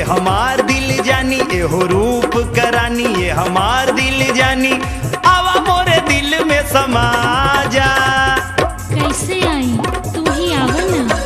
हमार दिल जानी एहो रूप करानी ये हमार दिल जानी आवा मोरे दिल में समा जा कैसे आई तू ही आवा ना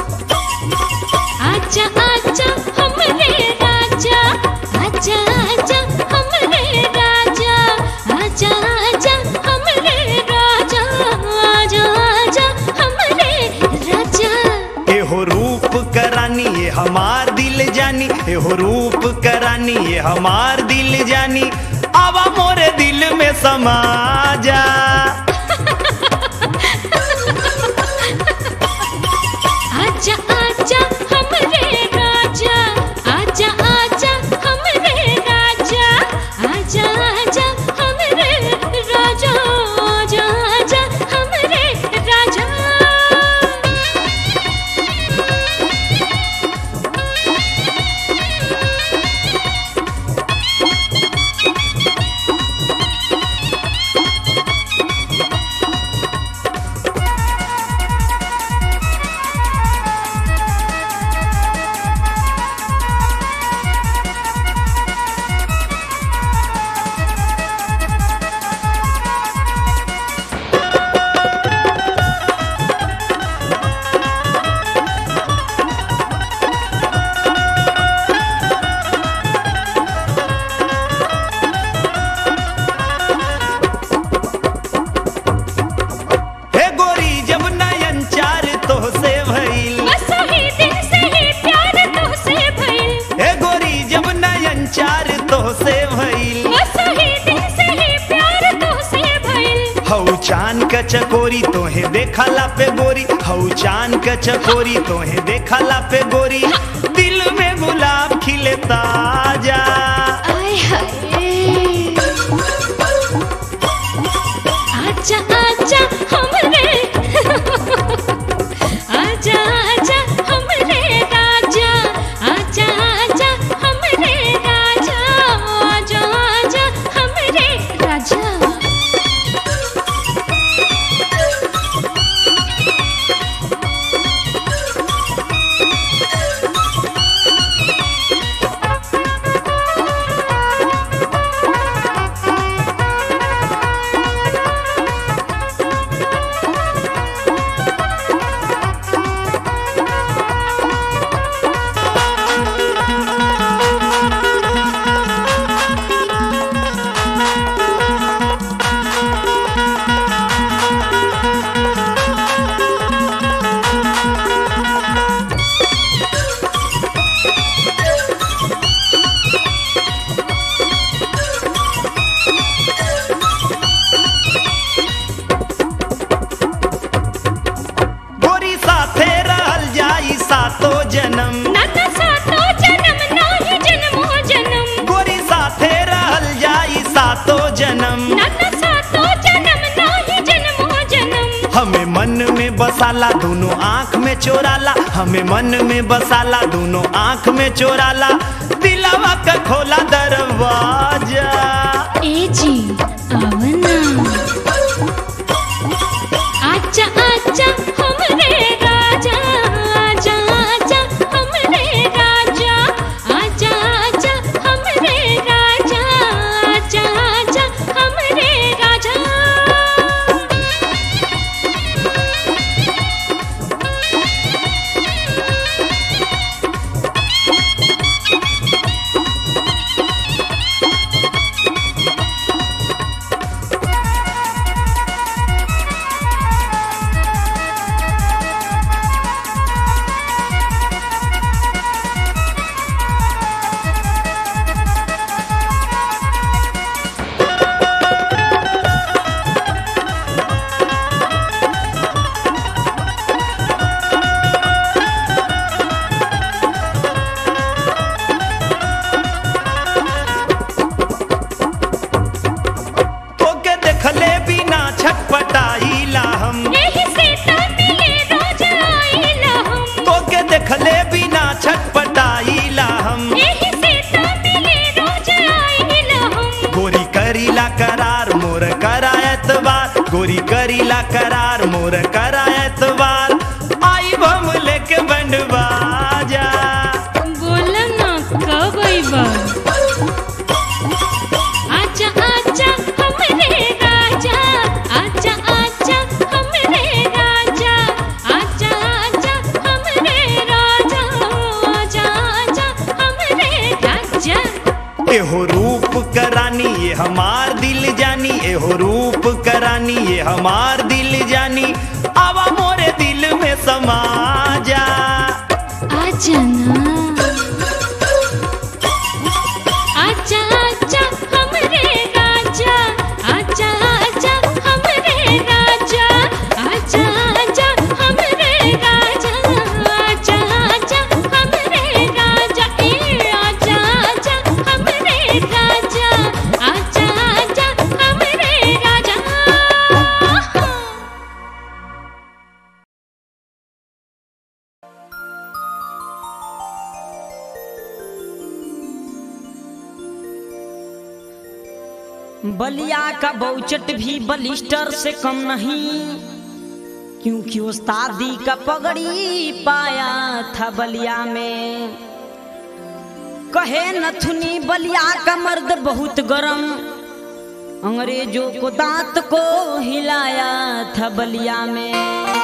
आजा आजा हमरे राजा आजा आजा हमरे राजा आजा आजा हमरे राजा आजा आजा हमरे राजा एहो रूप करानी ये हमार दिल जानी एहो रूप करानी ये हमार दिल जानी आवा मोरे दिल में समा जा आजा आजा हमरे राजा आजा आजा हमरे राजा आजा आजा हमरे राजा आजा आजा हमरे राजा हे गोरी जब नयन चार तो से भइल बस ही दिन से ही प्यार तुझसे भइल हे गोरी जब नयन चार तो से भइल बस ही दिन से ही प्यार तुझसे भइल हऊ चान क चकोरी तोहे देखला पे गोरी हऊ चान क चकोरी तोहे देखला पे गोरी दिल में गुलाब खिले ताजा आय हाय आजा आजा हमरे आजा आजा हमरे राजा आजा आजा हमरे राजा आजा आजा हमरे राजा गोरी साथे रहल जाई सातो जन्म नत सातो जन्म नाही जन्मो जन्म गोरी साथे रहल जाई सातो जन्म नत सातो जन्म नाही जन्मो जन्म हमें मन में बसाला दोनों आंख में चोराला हमें मन में बसाला दोनों आंख में चोराला दिलावा का खोला दरवाजा ए जी आवना आजा आजा हमरे राजा आजा आजा हमरे राजा आजा आजा हमरे राजा आजा आजा हमरे राजा तोके देखले बिना छटपटाईला हम यही से तो मिले रोज आइला हम तोके देखले बिना छटपटाईला हम यही से तो मिले रोज आइला हम गोरी करीला करार मोर करायत बार गोरी करीला करार मोर करायत बार आई बम लेके बंडवा जा बोला ना कब एहो रूप करानी ये हमार दिल जानी एहो रूप करानी ये हमार दिल जानी आवा मोरे दिल में समा जा आजा ना आजा आजा हमरे राजा आजा आजा हमरे राजा आजा आजा हमरे राजा आजा आजा हमरे राजा ए आजा आजा हमरे राजा आजा आजा हमरे राजा बलिया का बहुचट भी बलिस्टर से कम नहीं क्योंकि उस्तादी का पगड़ी पाया था बलिया में कहे नथुनी बलिया का मर्द बहुत गरम अंग्रेजों को दांत को हिलाया था बलिया में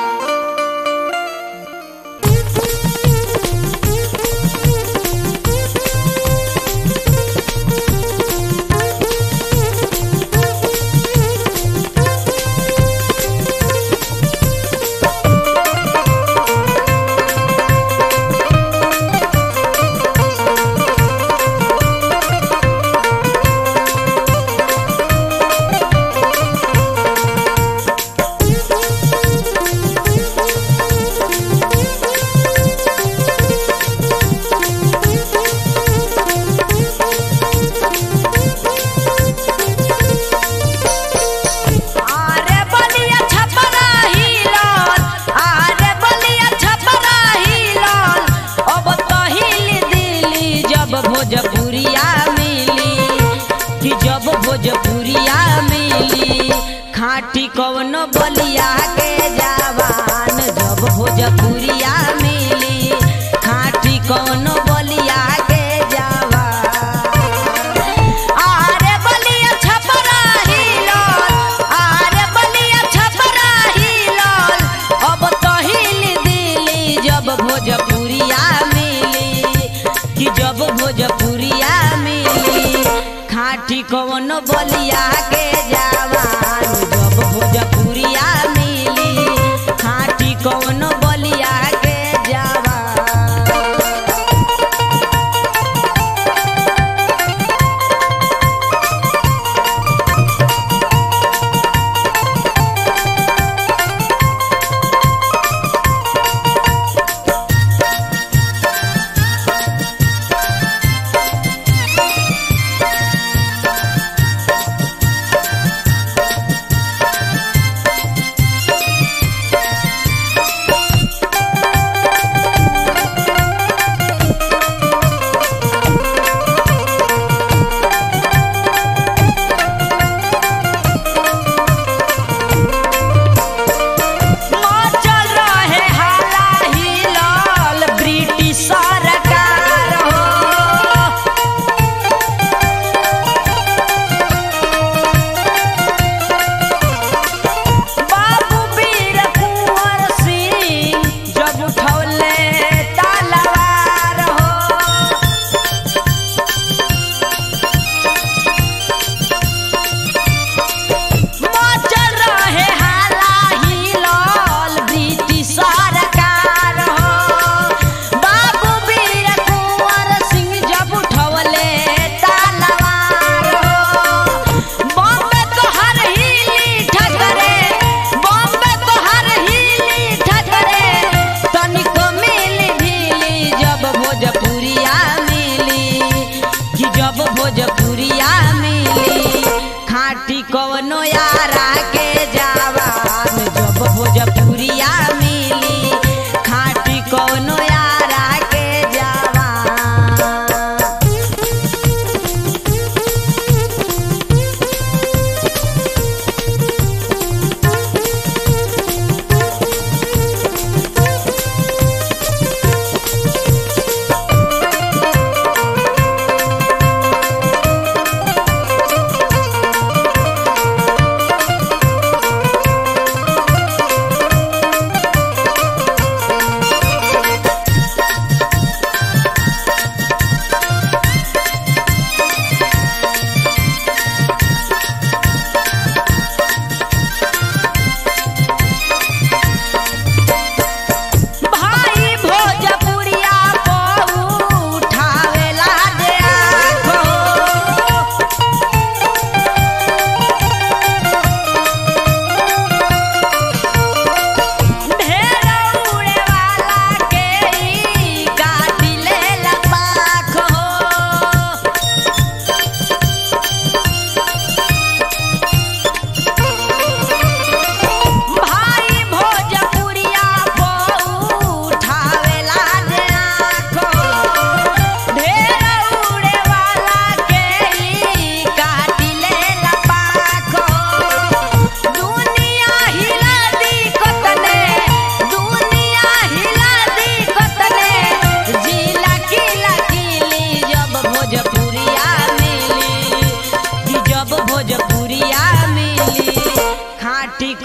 आरे बलिया छपरा हिलल आरे बलिया छपरा हिलल अब तो हिल दिली जब भोजपुरिया मिली कि जब भोजपुरिया मिली खाटी कवनो बलिया के जवान जब भोजपुरिया मिली खाटी कवनो बलिया के जवान आरे बलिया छपरा हिलल आरे बलिया छपरा हिलल अब तो हिल दिली जब भोजपुरिया मिली कि जब भोजपुरिया मिली खाटी कवनो बलिया के जवान जब भोजपुरिया मिली खाटी कवनो बलिया के जवान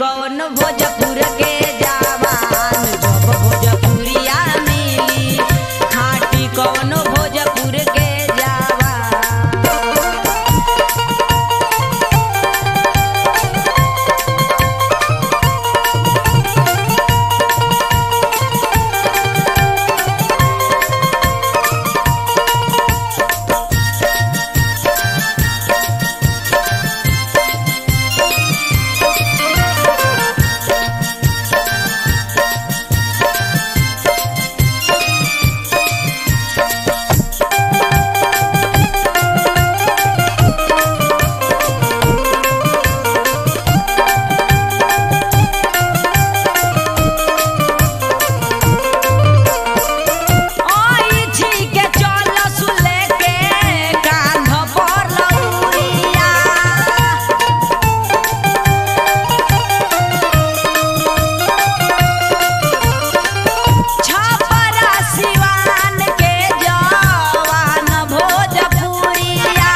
कौन भोजपुर के जवान जब भोजपुरिया मिली खाटी कौन भोजपुर के जवान ओई ठीक चल सुले के कांध पर लौरिया छपरा सिवान के जवान भोजपुरिया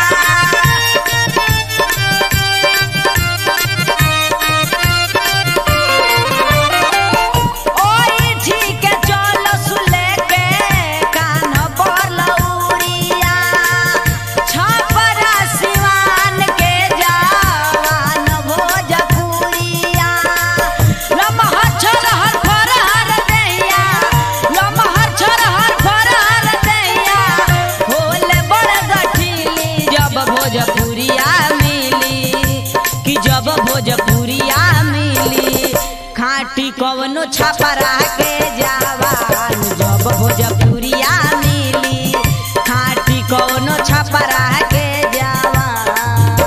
ओई ठीक चल सुले के कान पर लौरिया छपरा सिवान के जवान भोजपुरिया लमहर छरहर फरहर दैया लमहर छरहर फरहर दैया होले बड़ गठिली जब भोजपुरिया मिली कि जब भोजपुरिया मिली खाटी कवनो छपरा के जवान जब भोजपुरिया मिली खाटी कवनो छपरा के जवान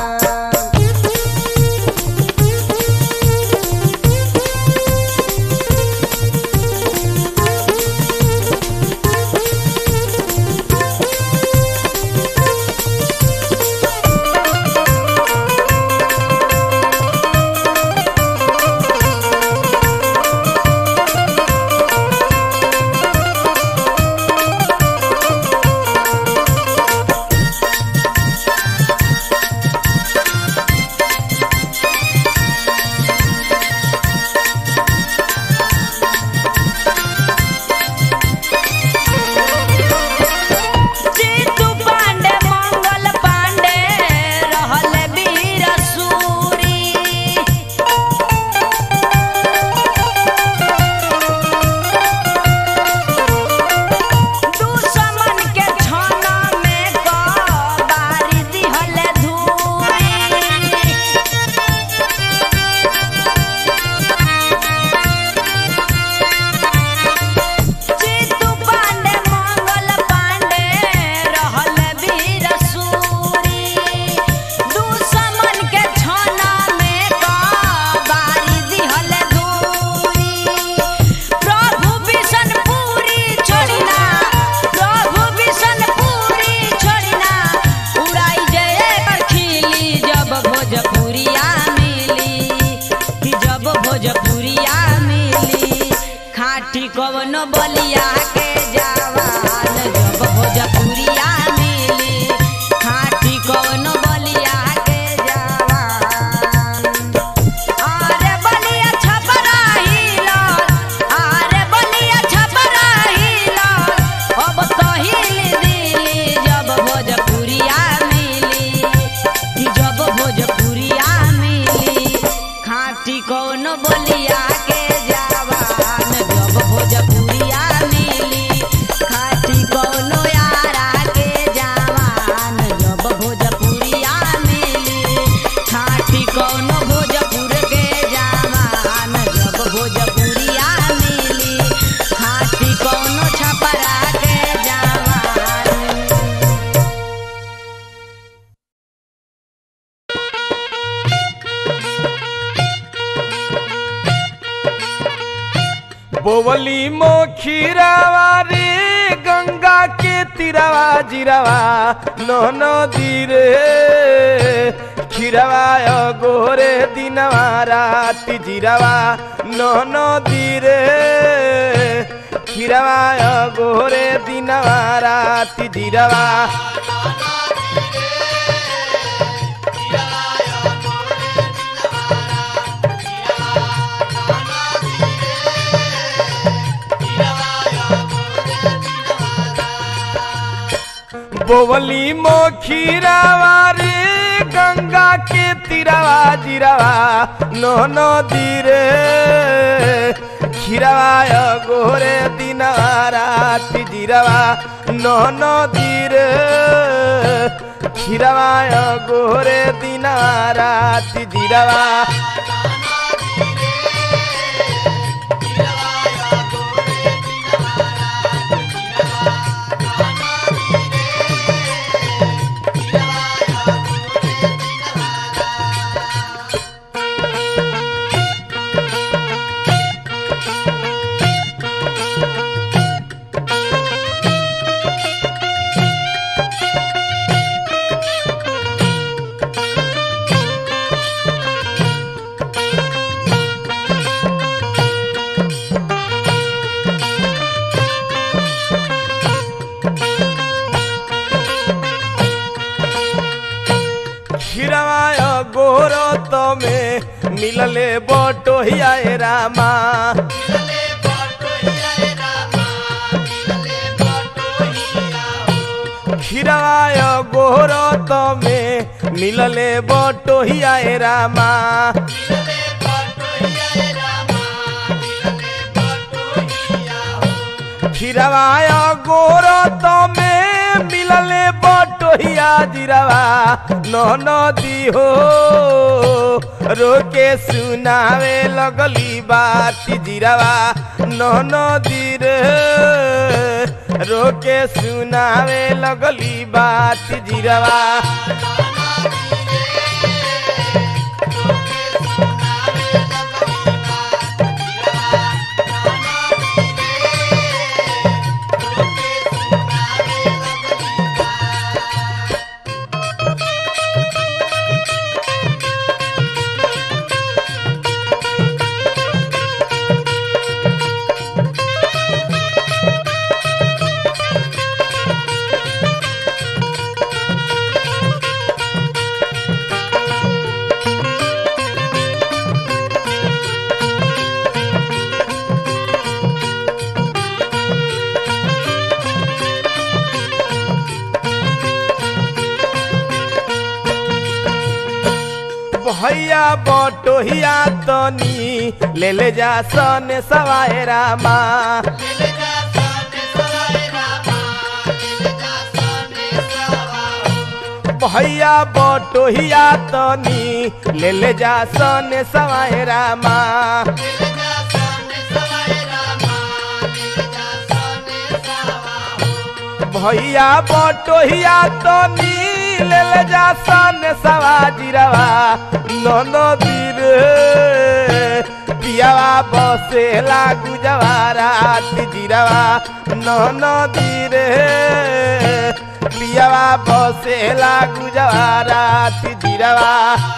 जीतू पांडे मंगल पांडे रहल वीर सूरी दुश्मन के छाना में बारी दिहल धूरी जीतू पांडे मंगल पांडे रहल वीर सूरी दुश्मन के छाना में बारी दिहल धूरी प्रभु बिशनपुरी छोड़िना प्रभु बिशनपुरी छोड़िना उड़ाई जय खिली जब भोजपुरिया मिली कि जब भोजपुरिया मिली खाटी कवन बलिया के जवान जब भोजपुरिया मिली खाटी कवन बलिया के जवान आरे बलिया छपरा हिलल आरे बलिया छपरा हिलल अब तो हिल दिली जब भोजपुरिया मिली कि जब भोजपुरिया मिली खाटी कौन बोलिया के जवान जब भोजपुरिया मिली खाटी कौनो यारा के जवान जब भोजपुरिया मिली खाटी कौनो भोजपुर के जवान जब भोजपुरिया मिली खाटी कौनो छपरा के जवान बोवली मोखीरावा रे गंगा के तिरावा जिरावा नो नदी रे खीरावा गोरे दिनवा राति जिरावा नो नदी रे खीरावा गोरे दिनवा राति जिरावा बोवली मोखीरावा रे गंगा के तीरावा जीरावा नो नदी रे खीरावा गोरे दिनवा राति जीरावा नो नदी रे खीरावा गोरे दिनवा राति जीरावा खीरवाय गोर तमे मिलले बटोहिया ए रामा खीरवाय गोर तमे मिलले बटोहिया ए रामा खीरवाय गोर तमे मिलले बटोहिया जिरवा न नदी हो रोके सुनावे लगली बात जिरवा न नदी रे रोके सुनावे लगली बात जिरवा भैया बटोहिया तनी ले ले जा सन सवाए रामा भैया बटोहिया तनी ले ले जा सन सवाए रामा भैया बटोहिया तनी ले ले जा सन सवाजिरवा नदी रे पियावा बसे लागू जवारा जिरवा नदी रे पियावा बसे लागू जवारा जिरवा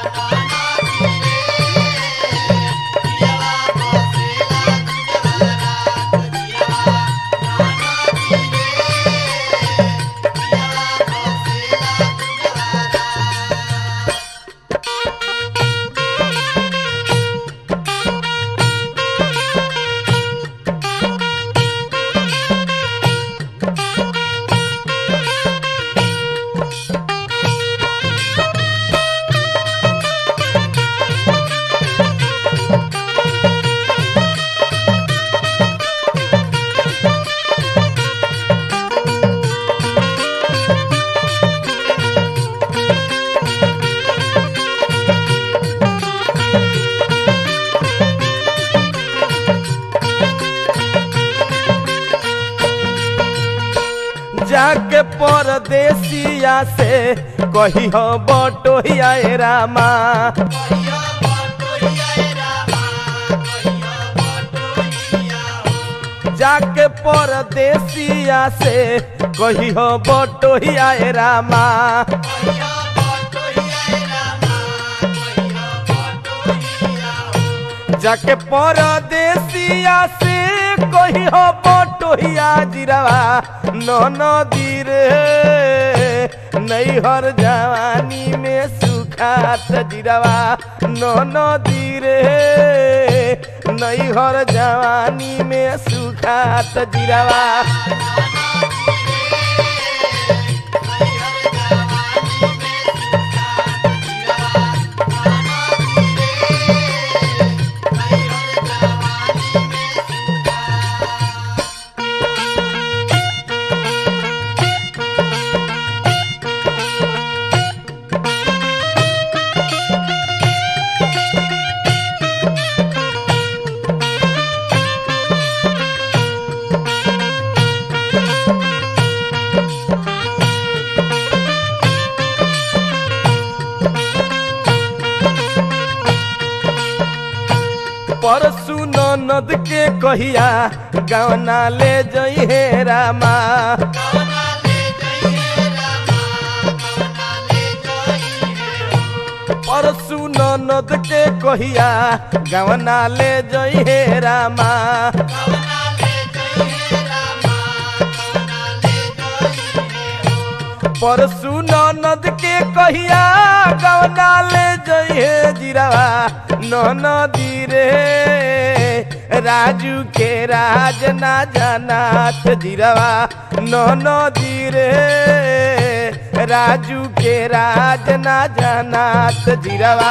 जाके परदेसिया से कही हो बटोहिया ए रामा जाके परदेसिया से कही हो बटोहिया ए रामा जाके परदेसिया से कही हो बटोहिया जिरवा न नदी रे नैहर जवानी में सुखात जिरवा न नदी रे नैहर जवानी में सुखात जिरवा परसु ननद के कहिया गवना ले जई हे रामा परसु ननद के कहिया गवना ले जई हे रामा परसु ननद के कहिया गवना ले जइहे जिरावा ननदी रे राजू के राज ना जनात जिरावा ननदी रे राजू के राज ना जनात जिरावा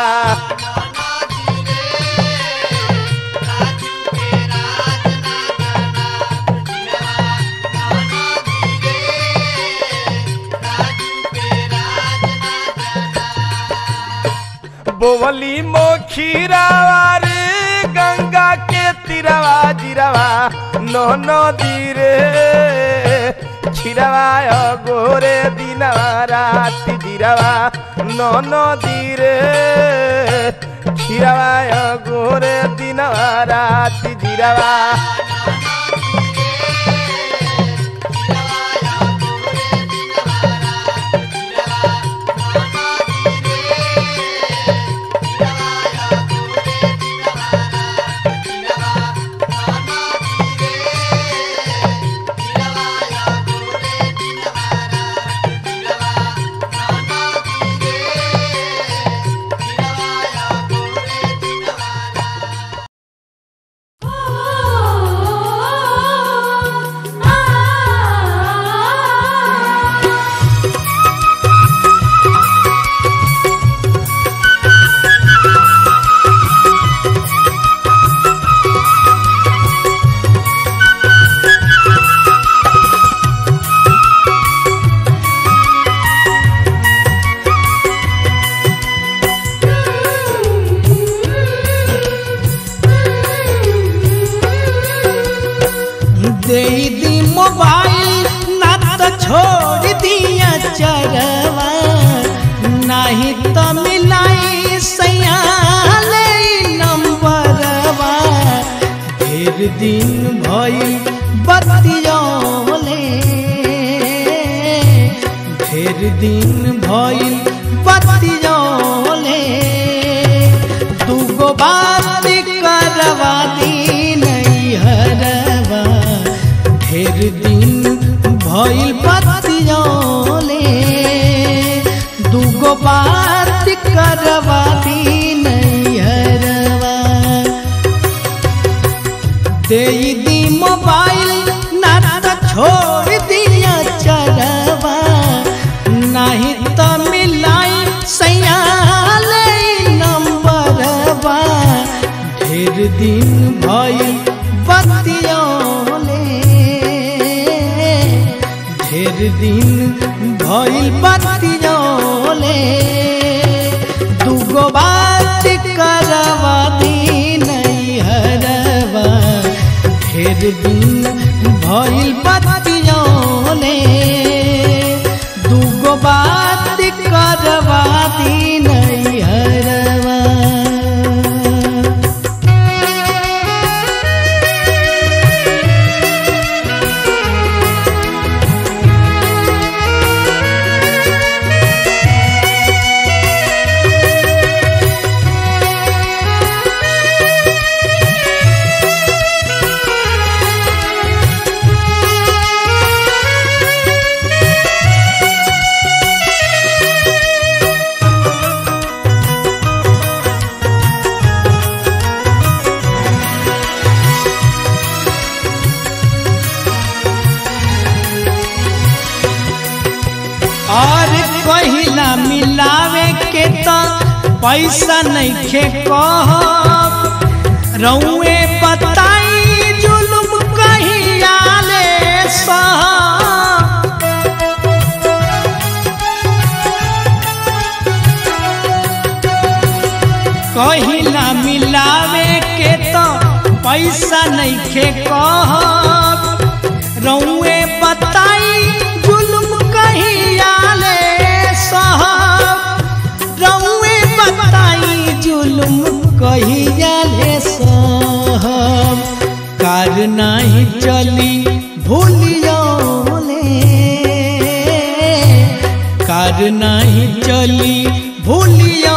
बोवली मोखीरावा रे गंगा के तिरवा जिरवा नो नदी रे छिरवा गोरे दिनवा रात जिरवा नो नदी रे छिरवा गोरे दिनवा रात जिरवा दे दी मोबाइल ना तो छोड़ दिया चरवा नहीं तो मिलाई सयाले नंबरवा ढेर दिन भइल बतियोले ढेर दिन भइल बतियोले दूगो बात करवा दी नहीं हरवा ढेर दिन भइल बतियोले दूगो बात करवा दी नहीं हरवा दे दी मोबाइल ना तो छोड़ दिया चरवा नहीं तो मिलाई सयाले नंबरवा ढेर दिन भइल बतियोले ढेर दिन भइल बतियोले दूगो बात करवा दी नहीं हरवा ढेर दिन भइल बतियोले दूगो बात करवा दी नहीं हरवा और कहिला मिलावे के तो पैसा नहीं खे कहब रउए बताई जुलुम कहिया ले सहब कहिला मिलावे के तो पैसा नहीं खे कहब रउए बताई जुलुम कहिया ले सहब रउए बताई जुलुम कहिया ले सहब कार नहीं चली भूलियो कार नहीं चली भूलियो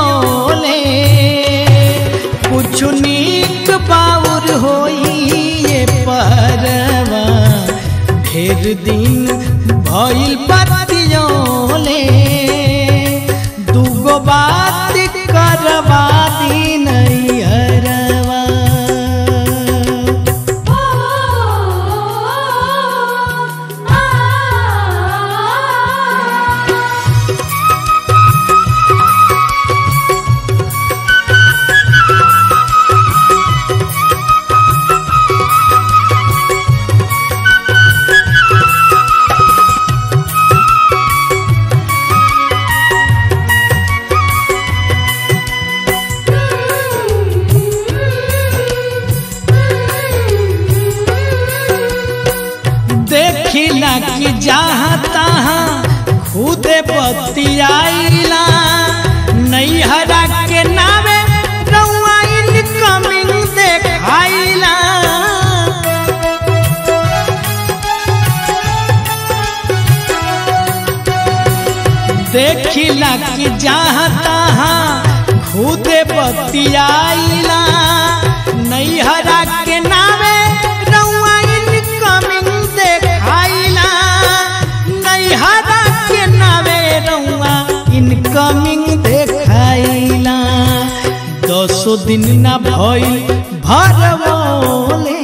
कुछ नीक बाउर होई ये परवा ढेर दिन भइल बतियोले दूगो बात करवा दी नहीं हरवा देखिला कि जहाँ तहाँ खुदे बतियाइला नैहरा के नावे रउआ इनकमिंग देखाइला देखिला कि जहाँ तहाँ खुदे बतियाइला नैहरा के नावे रउआ इनकमिंग देखाइला नैहरा के नावे रउआ इनकमिंग देखाइला दसो दिन ना भइल भरवले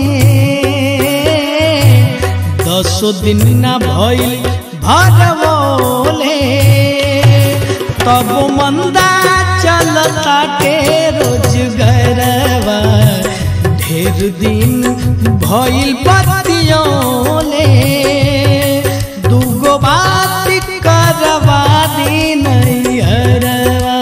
दसो दिन ना भइल भरवले तब मंदा चलता के रोजगरवा ढेर दिन भइल बतियोले दूगो बात करवा दी नहीं हरवा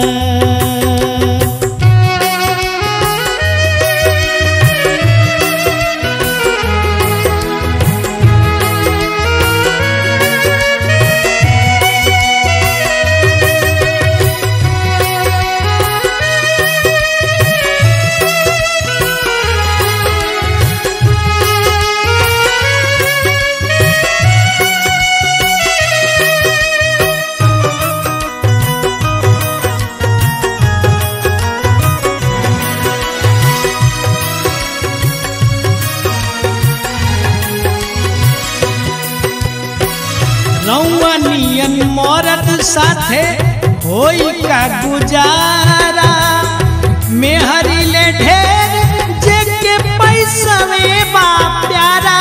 रउआ नियन मरद साथे होई का गुजारा मेहरी ले ढेर जेके पैसा में बा प्यारा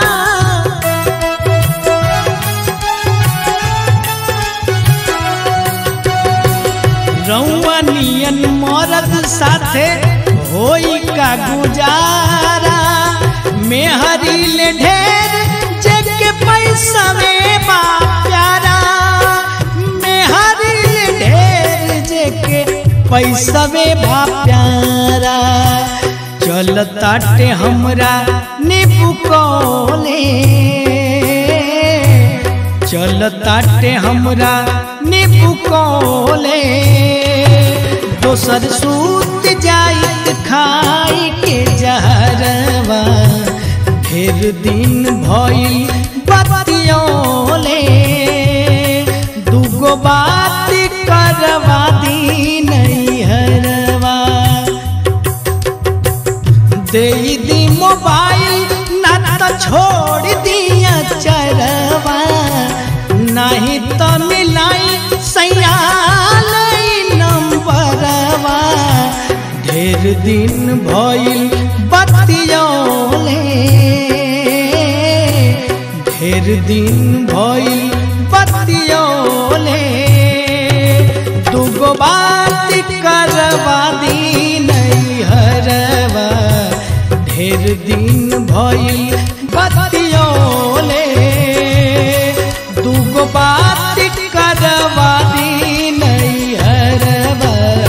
रउआ नियन मरद साथे होई का गुजारा मेहरी ले ढेर जेके पैसा में बा प्यारा मेहरी ले ढेर जेके पैसा में बा प्यारा चलताटे हमरा नीबू कोले चलताटे हमरा नीबू कोले दोसर सूत जाइत खाई के जहरवा ढेर दिन भइल बतियोले दूगो बात करवा दी नहीं हरवा दे दी मोबाइल ना तो छोड़ दिया चरवा नहीं तो मिलाई सयाल नंबरवा ढेर दिन भइल बतियोले ढेर दिन भइल बतियोले दूगो बात करवा दी नहीं हरवा ढेर दिन भइल बतियोले दूगो बात करवा दी नहीं हरवा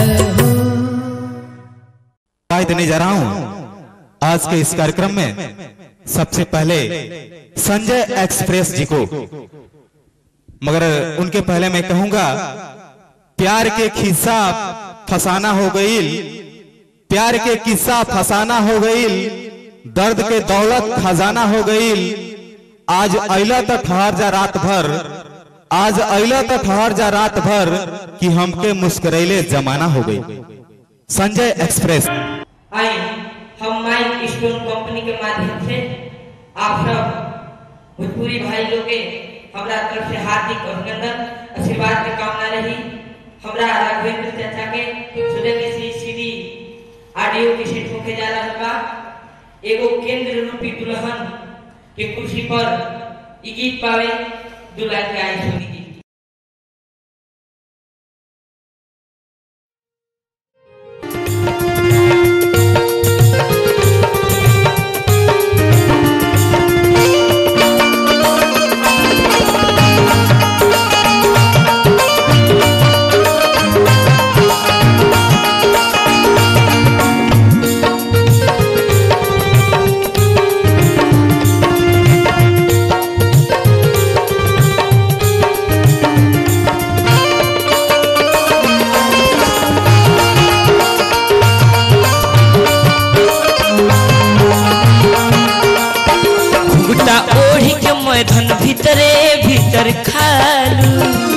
राय देने जा रहा हूं आज के इस कार्यक्रम में सबसे पहले संजय एक्सप्रेस जी को मगर उनके पहले मैं कहूंगा प्यार के खिस्सा फसाना हो गई प्यार के किस्सा फसाना हो गई दर्द के दौलत खजाना हो गई आज अला तो ठहर जा रात भर आज अला तो ठहर जा रात भर कि हमके मुस्करैले जमाना हो गई संजय एक्सप्रेस आई हम माइक स्टोन कंपनी के माध्यम से आप सब भोजपुरी भाई लोग के हमरा तरफ से हार्दिक अभिनंदन आशीर्वाद के कामना रही हमरा राघवेंद्र चाचा के सुने के सी सीडी ऑडियो के सेट होके जा रहा बा एगो केंद्र रूपी दुल्हन के कुर्सी पर ई गीत पावे दुल्हा के आई सुनी जी गुटा ओढ़ी के मैदान भीतरे भीतर खालू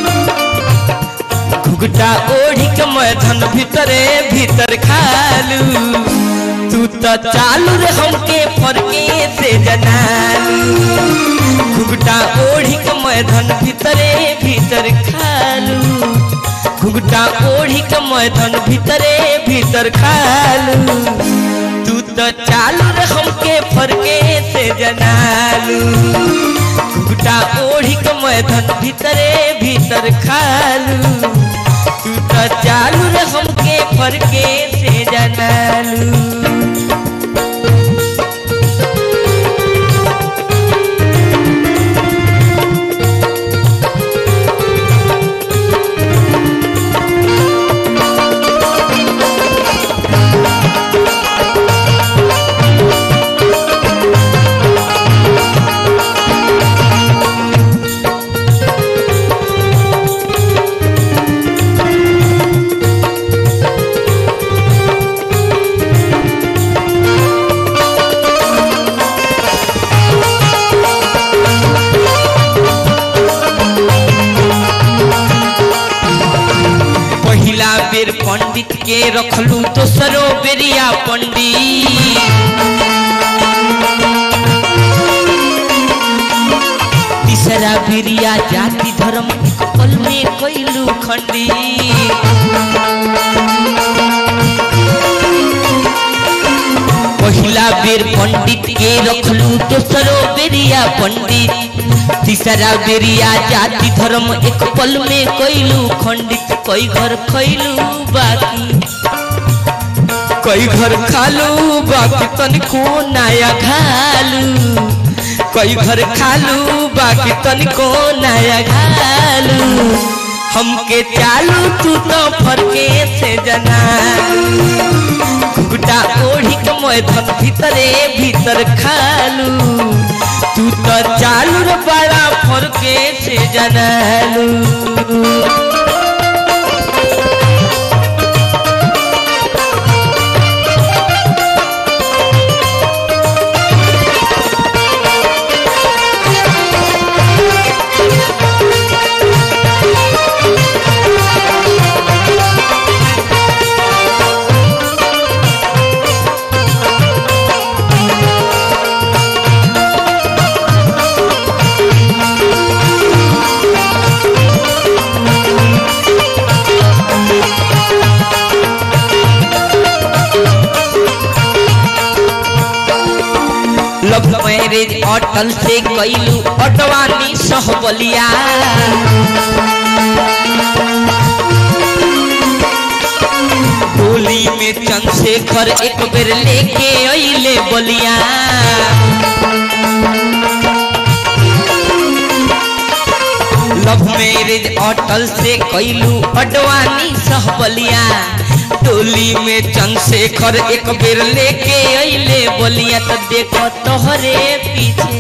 घुघटा ओढ़ी के मैदान भीतरे भीतर खालू तू तो चालू रे हमके फरके से जनालू घुघटा ओढ़ी के मैदान भीतरे भीतर खालू घुघटा ओढ़ी के मैदान भीतरे भीतर खालू तू तो चालू रे हमके फरके से जनालू घुघटा ओढ़ी के मैदान भीतरे भीतर खालू तू तो चालू रे हमके फरके से जनालू पहिला बेर पंडित के रखलू दोसरो बेरिया पंडित तीसरा बेरिया जाति धर्म एक पल में कैलू खंडी पहिला बेर पंडित के रखलू दोसरो बेरिया पंडित तीसरा बेरिया जाति धर्म एक पल में कैलू खंडित कई घर खैलू बाकी कई घर खालू बाकी तनिको नया खालू कई घर खालू बाकी तनिको नया खालू हमके चालू तू तो फरके से जना घुघटा ओढ़ी के मैदान भीतरे भीतर खालू तू तो चालू रे बड़ा फरके से जनालू लव मैरिज अटल से कैलू अटवानी सहबलिया होली में चंद्रशेखर एक बेर लेके अइले बलिया लव मैरिज अटल से कैलू अडवानी सहबलिया टोली में चंद्रशेखर एक बेर लेके अइले बलिया तो देखो तोहरे पीछे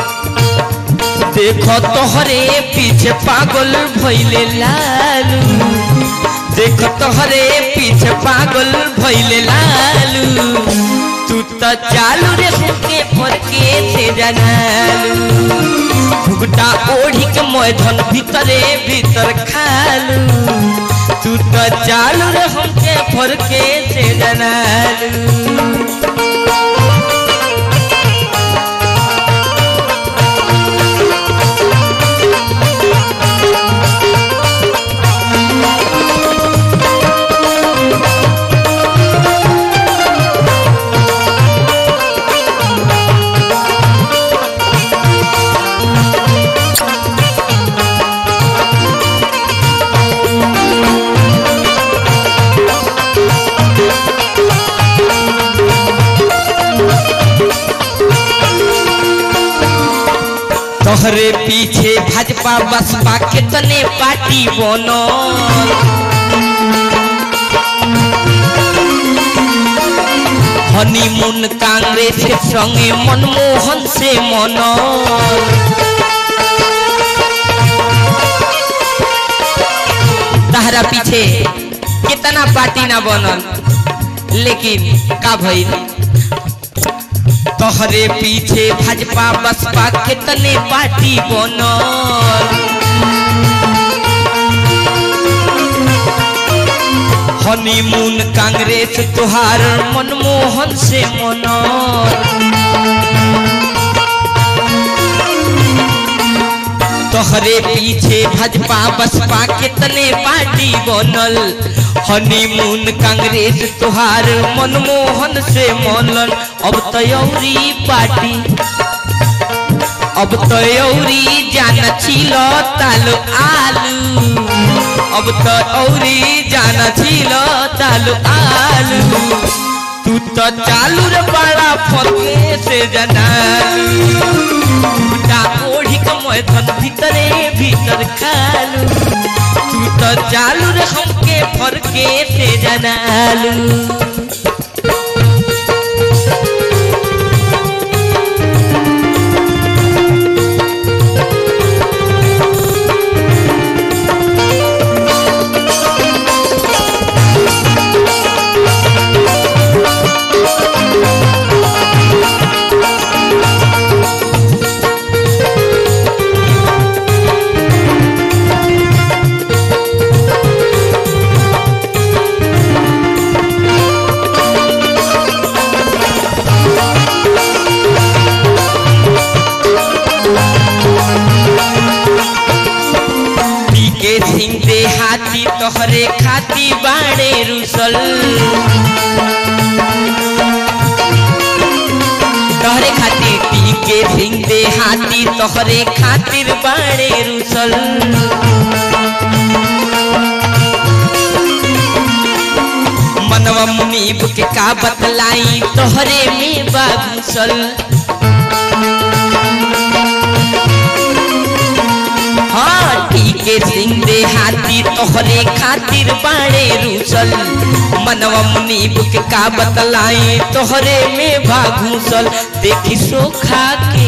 देखो तोहरे पीछे पागल भइले लालू देखो तोहरे पीछे पागल भइले लालू तू तो चालू रे होके फरके से जनालू भुगटा ओढ़ी के मैधन भीतरे भीतर खालू तू तो चालू रे हमके फरके से जनालू तोहरे पीछे भाजपा बसपा कितने पार्टी बनो हनीमून कांग्रेस के संगे मनमोहन से मनो तहरा पीछे कितना पार्टी ना बनल लेकिन का भइल तोहरे पीछे भाजपा बसपा कितने पार्टी बनल हनीमून कांग्रेस तुहार मनमोहन से मनल तोहरे पीछे भाजपा बसपा कितने पार्टी बनल हनीमून कांग्रेस तुहार मनमोहन से मनल अब तयौरी पार्टी अब तयौरी जाना छिल तालो आलू अब तो औरी जाना छिल तालो आलू तू तो चालू रे बड़ा फरके से जनालू टूटा ओढ़ी कमय धन भीतरे भीतर खालू तू तो चालू रे हमके फरके से जनालू के सिंह दे हाथी तोहरे खाती बाड़े रुसल तोहरे खातिर पी के सिंह दे हाथी तोहरे खातिर बाड़े रुसल मनवा मुनीब के का बतलाई तोहरे में बागुसल हाँ ठीके सिंह दे हाथी तोहरे खातिर बाड़े रूसल मनवा मुनीब के का बतलाई तोहरे में भागूसल देखी सोखा के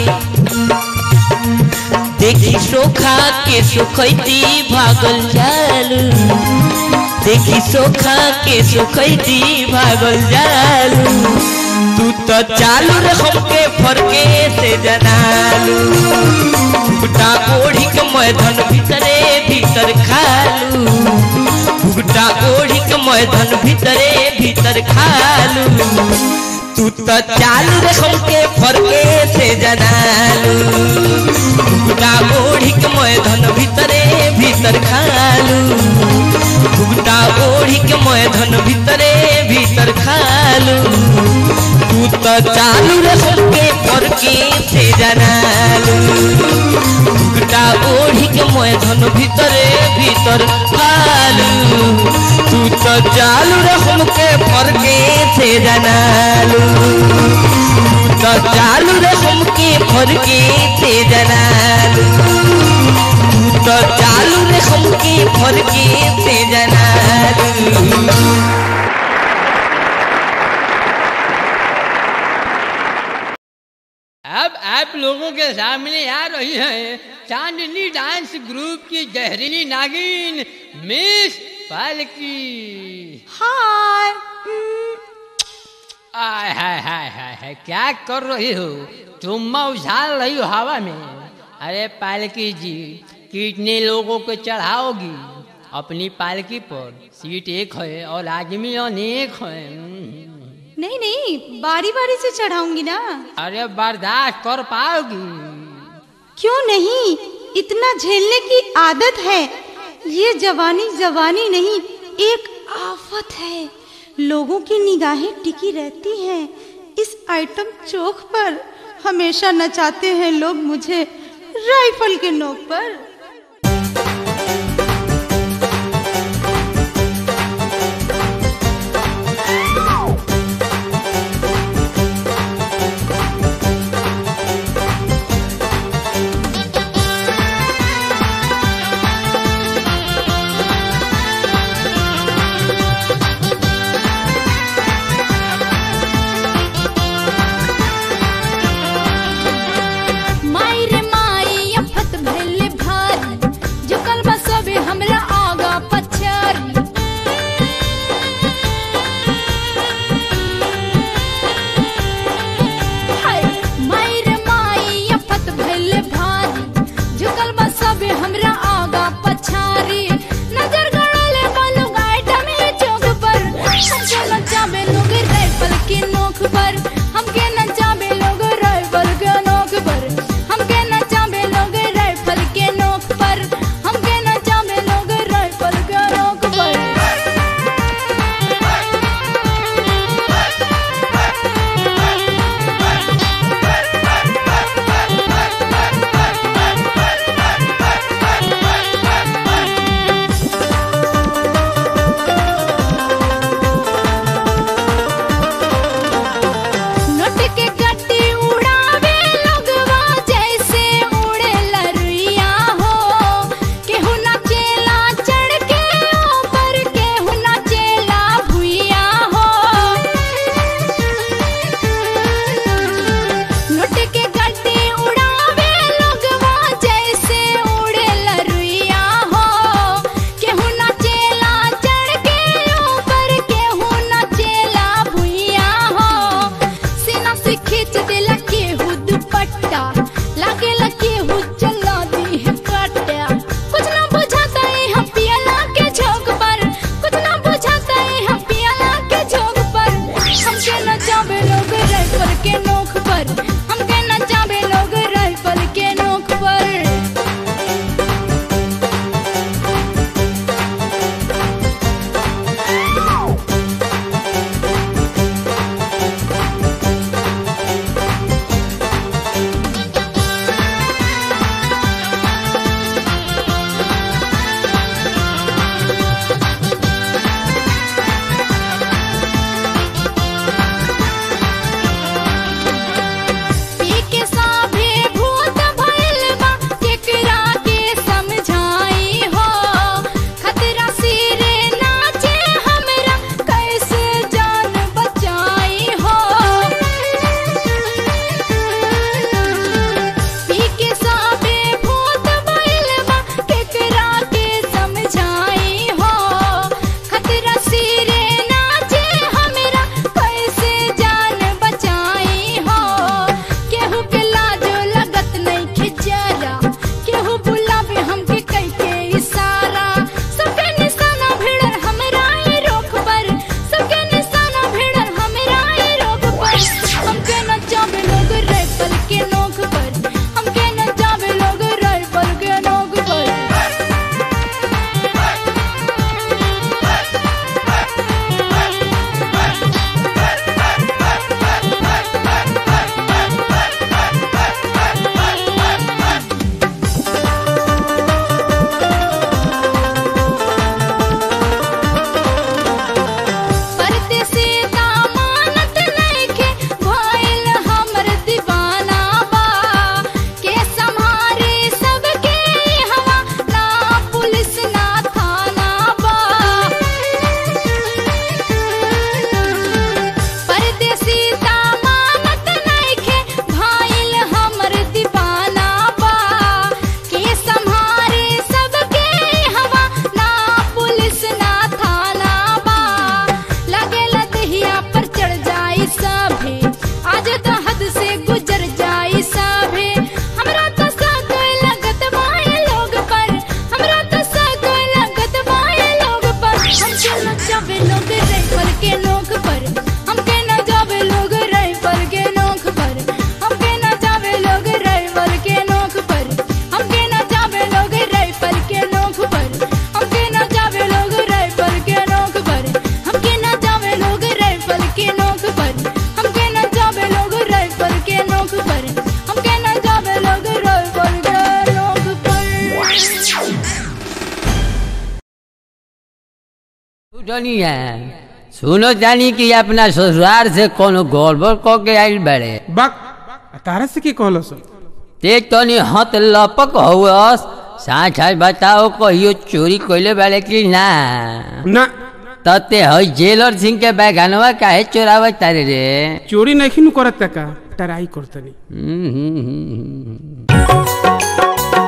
देखी सोखा के सुखैती भागल जालू देखी सोखा के सुखैती भागल जालू तू तो चालू रे हमके फरके से जनालू भुगटा ओढ़ी के मैदान भीतरे भीतर खालू भुगटा ओढ़ी के मैदान भीतरे भीतर खालू तू तो चालू रे हमके फरके से जनालू भुगटा ओढ़ी के मैदान भीतरे भीतर खालू भुगटा ओढ़ी के मैदान भीतरे भीतर खालू तू तो चालू रे हमके फरके से जनालू भुगटा ओढ़ी के मैदान भीतरे भीतर खालू तू तो चालू रे हमके फरके से जनालू तू तो चालू रे हमके फरके से जनालू तू तो चालू रे हमके फरके से जनालू अब आप लोगों के सामने आ रही है चांदनी डांस ग्रुप की जहरीली नागिन मिस पालकी हाय आय हाय हाय हाय हाय क्या कर रही हो तुम उछाल रही हो हवा में अरे पालकी जी कितने लोगों को चढ़ाओगी अपनी पालकी पर सीट एक है और आदमी अनेक है नहीं नहीं बारी बारी से चढ़ाऊंगी ना अरे बर्दाश्त कर पाओगी क्यों नहीं इतना झेलने की आदत है ये जवानी जवानी नहीं एक आफत है लोगों की निगाहें टिकी रहती हैं इस आइटम चौक पर हमेशा नचाते हैं लोग मुझे राइफल के नोक पर माई रे माई अफत भैले भारी जानी है सुनो जानी कि अपना ससुराल से कोनो गड़बड़ क के आइल बड़े बक तारा से की कहलो सो ते तनी हत लपक हुअस साँच आज बताओ कहियो चोरी कइले बाड़े कि ना ना तते हई जेलर सिंह के बैगनवा काहे चोरावत तारे रे चोरी नहीं करत का टराई करतनी हम्म, हम्म, हम्म, हम्म।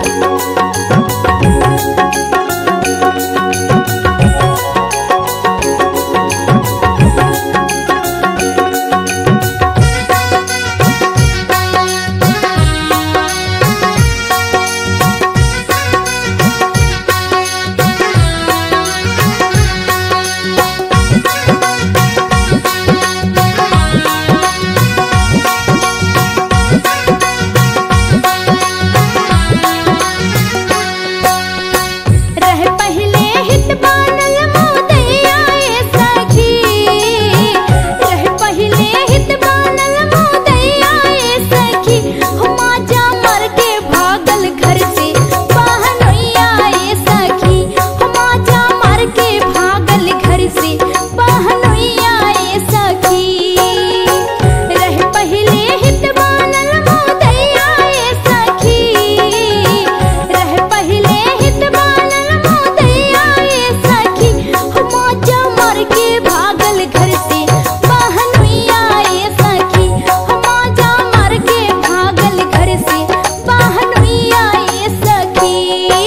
रह पहले हित बानल मोदैया ए सखी रह पहले हित बानल मोदैया ए सखी हम जा मर के भागल घर से बहनोइया ए सखी हम जा मर के भागल घर से बहनोइया ए सखी रह पहले हित बानल मोदैया ए सखी रह पहले हित बानल मोदैया ए सखी हम जा मर के भागल घर से बहनोइया ए सखी हम जा मर के भागल घर से बहनोइया ए सखी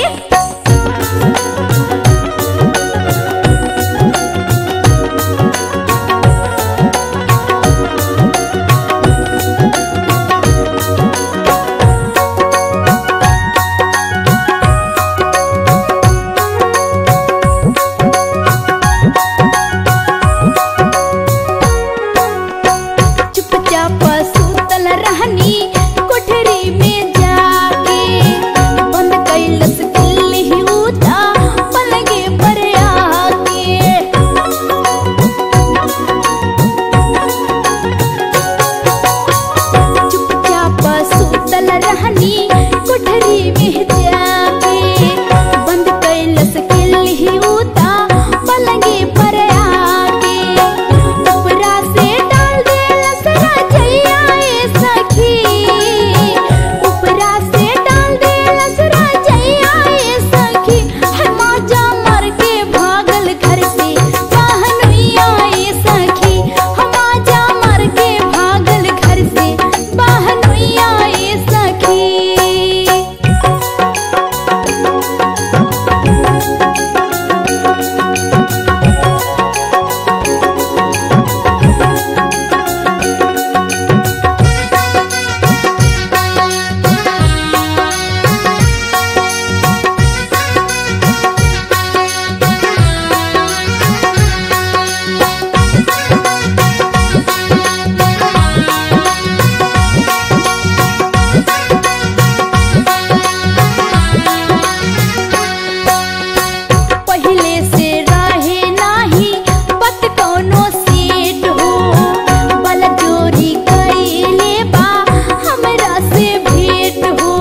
चुपचाप सुतल रहनी कोठरी में जाके बंद कैलस दिल्ली उता पलगे पर आके चुपचाप सुतल रहनी कोठरी में जाके बंद कैलस दिल्ली उता पलगे पर आके उपरा से डाल देलस रजैया ए सखी उपरा से डाल देलस रजैया ए सखी हम जा मर के भागल घर से बहनोइया ए सखी हम जा मर के भागल घर से बहनोइया ए सखी पहले से रहे नाही बत कोनो सेट हो बल जोरी कैले बा हमरा से भेट हो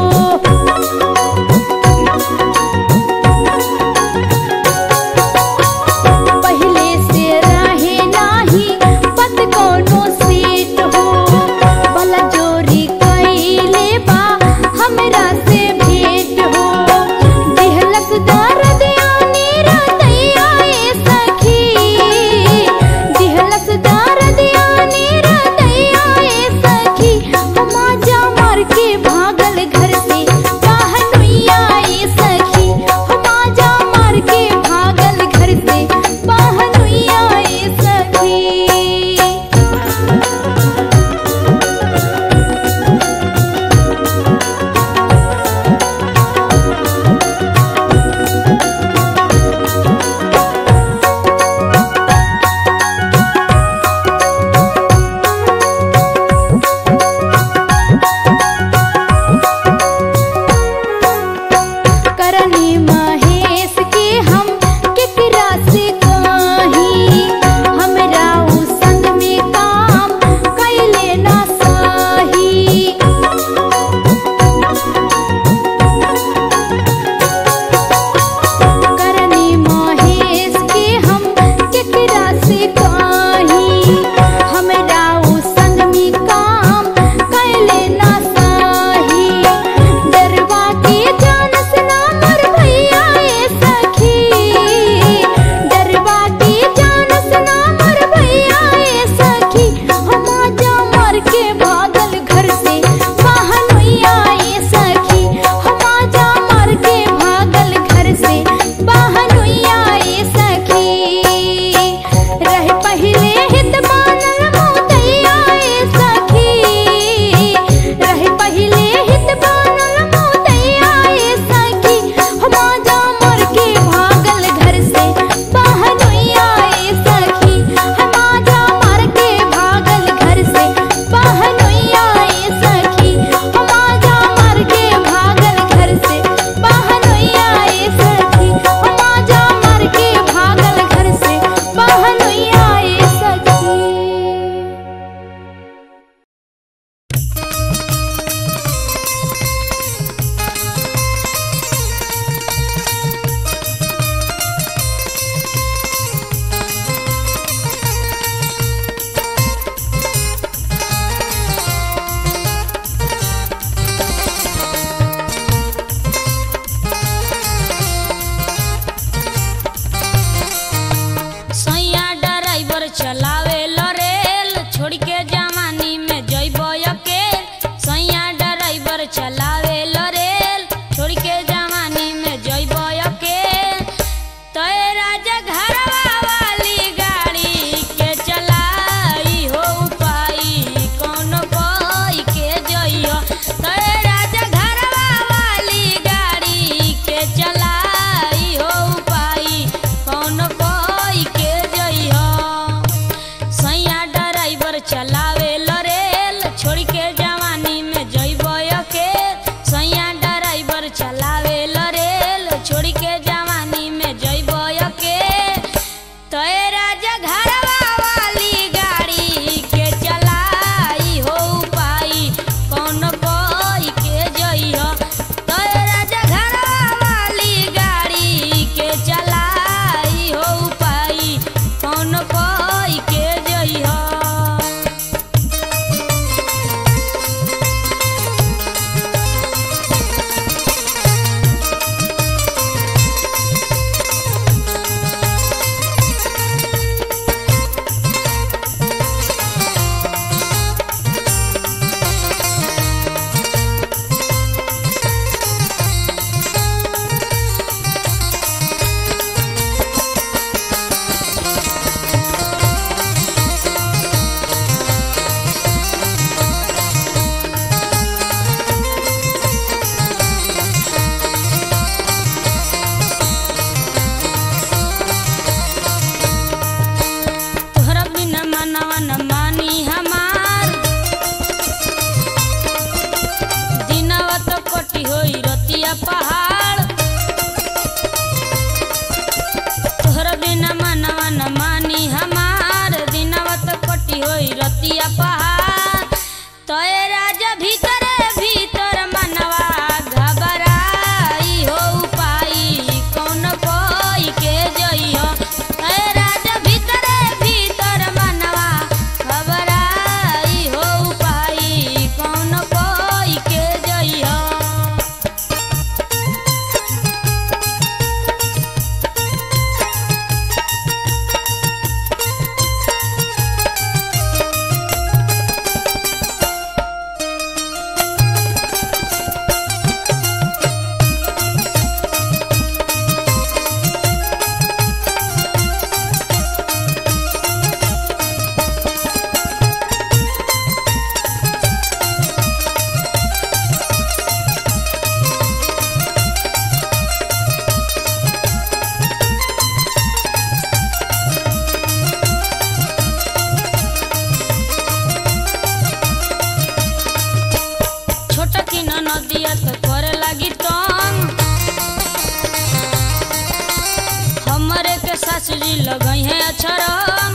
पहले से रहे नाही बत कोनो सेट हो बल जोरी कैले बा हमरा से भेट हो दिहलक दर्द आनी रदैया ए सखी दिहलक दर्द आनी रदैया ए सखी हम जा मर के भागल घर से बहनोइया ए सखी हम जा मर के भागल घर से बहनोइया ए सखी छोटकी न नदिया तो करे लगी तंग हमरे के सासू जी लगई है अछरम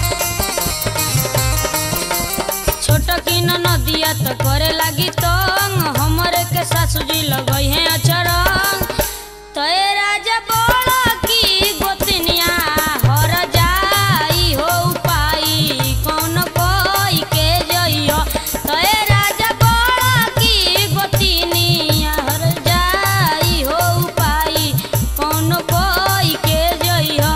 छोटकी न नदिया तो करे लगी तंग हमरे के सासू जी लगई है अछरम तय राजा बोला की गोतनिया हर जाई हो पाई कौन कोई के जइयो तय राजा बोला की गोतनिया हर जाई हो पाई कौन कोई के जइयो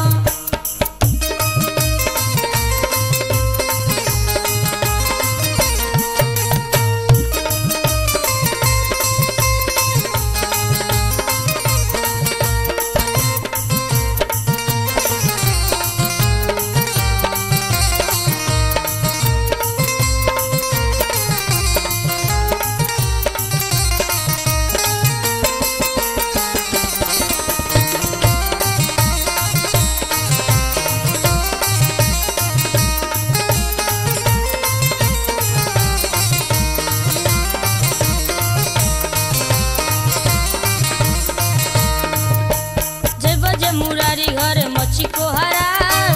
जय बजे मुरारी घर मच्छी को हरा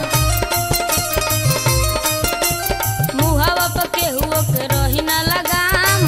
मुहावा पर केहुओ के रही ना लगाम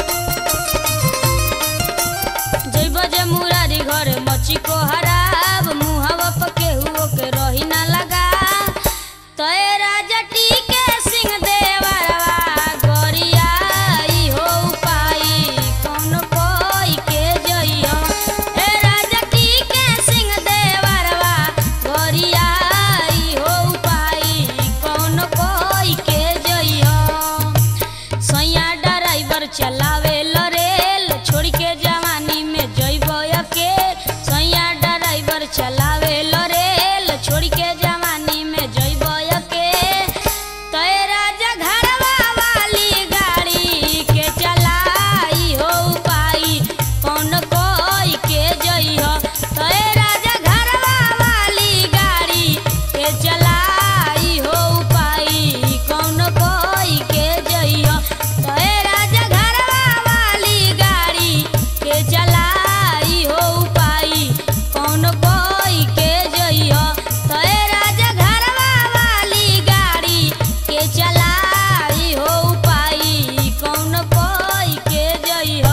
जय बजे मुरारी घर मच्छी को हराब मुहावा पर केहुओ के रही ना लगा तय राजा टीके सिंह देवरवा गोरियाई हो पाई कौन कोई के जइयो ए राजा टीके सिंह देवरवा गोरियाई हो पाई कौन कोई के जइयो सैया ड्राइवर चलावे रेल छोड़ के जवानी में जइब अकेल सैया ड्राइवर चलावे रेल छोड़ के जवानी में जइब अकेल तय राजा घरवा वाली गाड़ी के चलाई हो पाई कौन कोई के जइहो तय राजा घरवा वाली गाड़ी के चलाई हो पाई कौन कोई के जइहो तय राजा घरवा वाली गाड़ी के चलाई हो पाई कौन कोई के जइहो तय राजा घरवा वाली गाड़ी के चलाई हो पाई कौन कोई के जइहो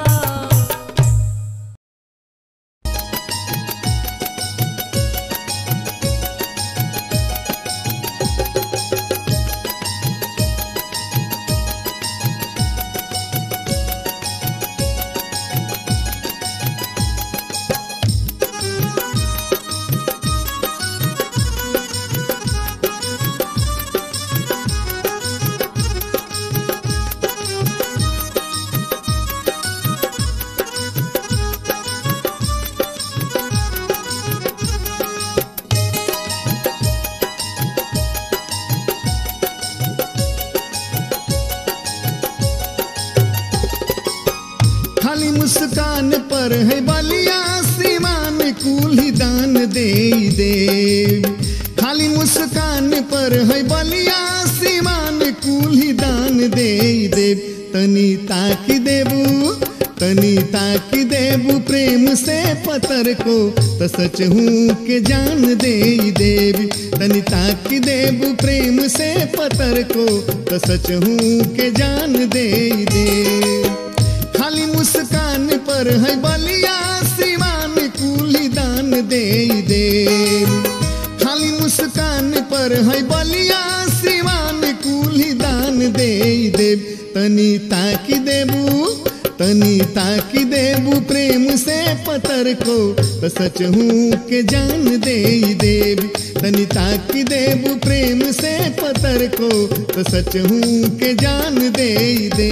खाली मुस्कान पर है बलिया सीमान कुली दान दे दे खाली मुस्कान पर है बलिया सीमान कुली दान दे दे तनी ताकि देबू तनी ताकि देबू प्रेम से पतर को तो सच हूँ के जान दे देवी तनी ताकि देबू प्रेम से पतर को तो सच हूँ के जान दे दे खाली मुस्कान पर है बलिया सिवान कुली दान दे दे खाली मुस्कान पर है बलिया सिवान कुली दान दे दे तनी ताकि देबू तनी ताकि देबू प्रेम से पतर को तो सच हूँ के जान दे देवी तनी ताकि देबू प्रेम से पतर को तो सच हूँ के जान दे दे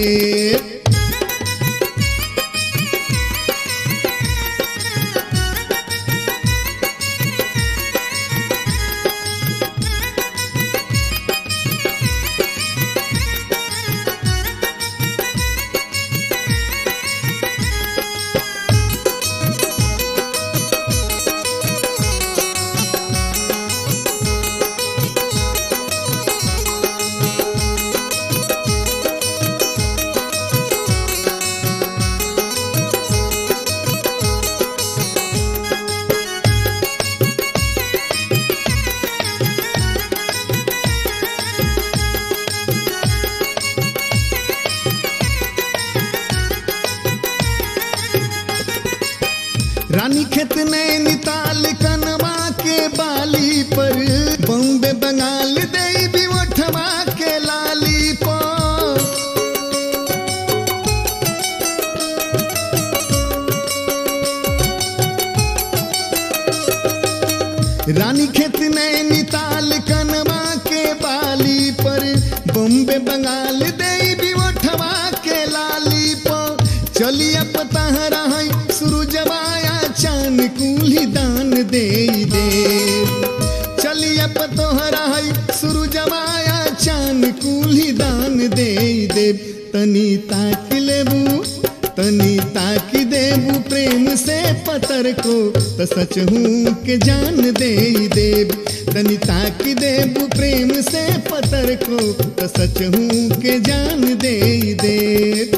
रानी खेत नैनीताल कनवा के बाली पर बॉम्बे बंगाल दे भी ओठवा के लाली पर रानी खेत नैनीताल कनवा के बाली पर बॉम्बे बंगाल दे भी ओठवा के लाली पर चलिया पता है सूरजवाया चान कुली दान दे दे चलिया पतोहरा है सूरजवाया चान कुली दान दे दे तनी ताक लेबू तनी ताकी देबू प्रेम से पतर को तो सच हूँ के जान दे देब तनी ताकी देबू प्रेम से पतर को तो सच हूँ के जान दे देब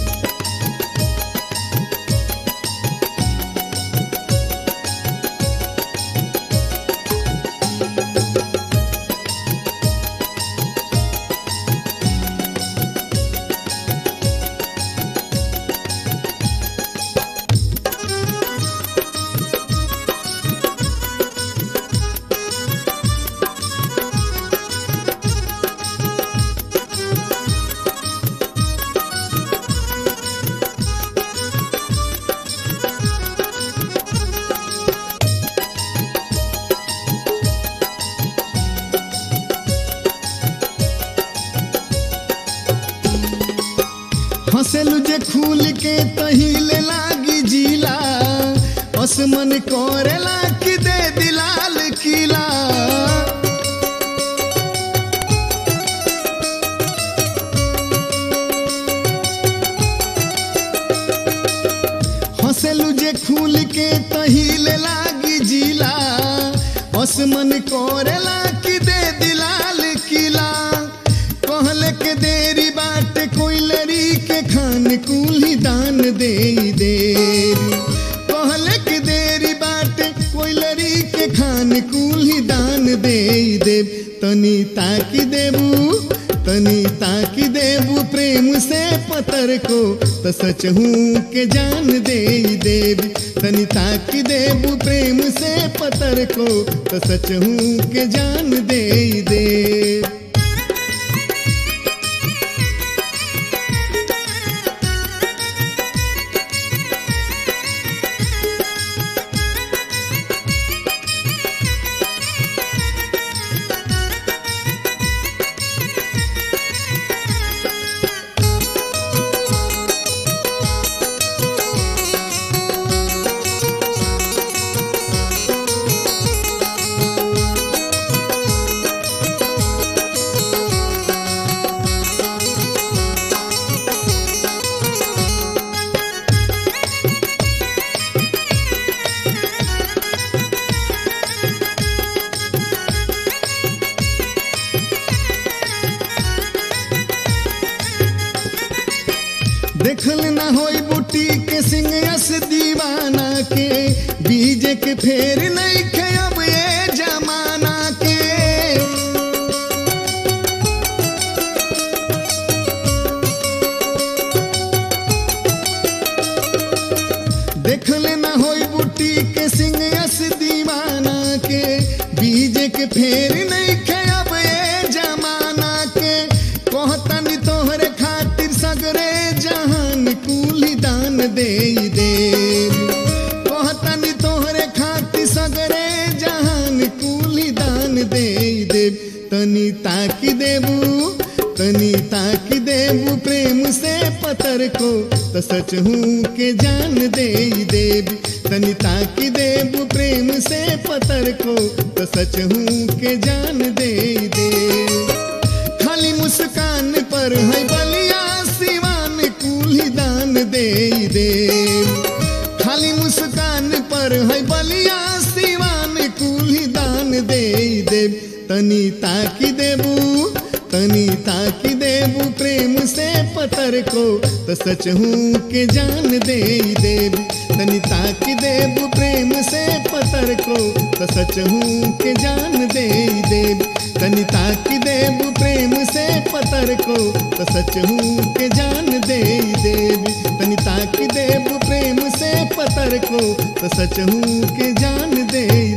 हंसेलू जे खूल के तहिले लागी जिला असमन करेला कि दे दिलाल किला हंसेलू जे खूल के तहिले लागी जिला असमन करेला कि दे दिलाल किला कहले के देरी बाट कोइलरी के खान कुली दान दे दे कहले के देरी बाट कोइलरी के खान कुली दान दे दे तनी ताकी देबू तनी ताकी देबू प्रेम से पतर को तो सच हूँ के जान दे देब तनी ताकी देबू प्रेम से पतर को तो सच हूँ के जान दे देब देखल ना होई बुटी के सिंहस दीवाना के बीज के फेर नहीं खे अब ये जमाना के देखल ना होई बुटी के सिंहस दीवाना के बीज के फेर नहीं खे अब ये जमाना के कहतनी तोहरे खातिर सगरे जहान कुली दान दे दे कहतनी तोहरे खातिर सगरे जहान कुली दान दे दे तनी ताकी देबू तनी ताकी देबू प्रेम से पतर को तो सच हूँ के जान दे देब तनी ताकी देबू प्रेम से पतर को तो सच हूँ के जान दे देब खाली मुस्कान पर है बलिया सिवान कुली दान दे दे खाली मुस्कान पर है बलिया सिवान कुली दान दे दे तनी ताकी देबू तनी ताकी देबू प्रेम से पतर को तो सच हूँ के जान दे देब तनी ताकी देबू प्रेम से पतर को तो सच हूँ के जान दे देब तनी ताकी देबू प्रेम से पतर को तो सच हूँ के जान दे देब तनी ताक देव प्रेम से पतर को तो सच हूँ के जान दे